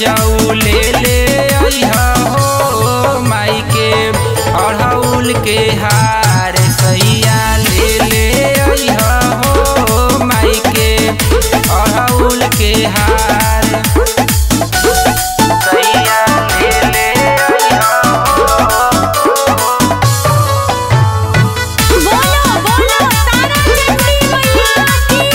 रजऊ ले ले अइहा हो माई के अढ़ौल के हार सैया ले ले अइहा हो माई के अढ़ौल के हार सैया ले ले अइहा बोलो बोलो तारा चंडी मैया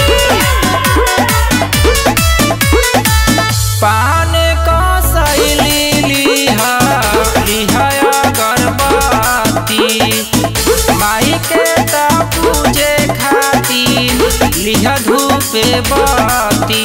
पान का सैली लिहा लिहा अगरबत्ती माई के ता पूजे खातिर लिहा धूप बत्ती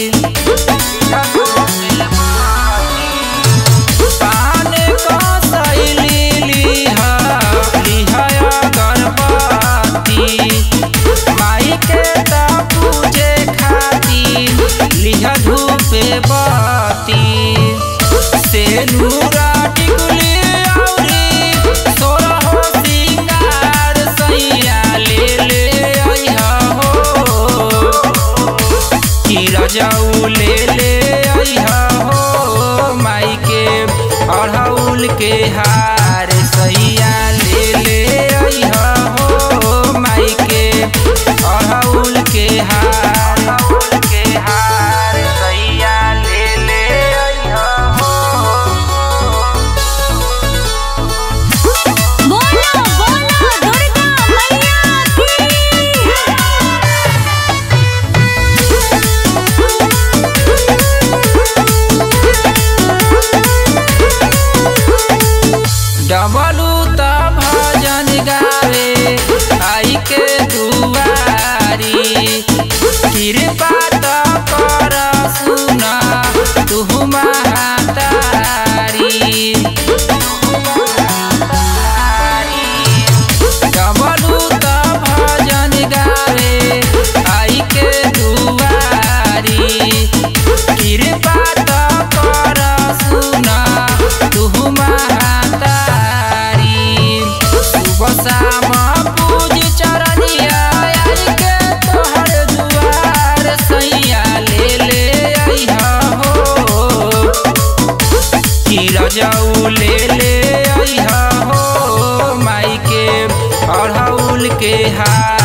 पान का सैली लिहा लिहा अगरबत्ती माई के ता पूजे खातिर लिहा धूप बत्ती से नूरा टिकुली औरी सोरहो सिंगार सैया ले ले अइहा हो कि रजऊ ले ले अइहा हो माई के अढ़ौल के हार सैया ले ले अइहा हो माई के अढ़ौल के हार अढ़ौल के हार सैया ले ले अइहा हो बोलो बोलो दुर्गा मैया डबलू त भजन गावे आई के दुआरी कृपा त कर सुन तुहु महातारी डबलू त भजन गावे आई के दुआरी कृपा त कर सुन तुहु महातारी सुबह शाम पूज चरनिया आई के तोहर दुआर सैया ले ले अइहा हो कि रजऊ ले ले अइहा हो माई के अढ़ौल के हार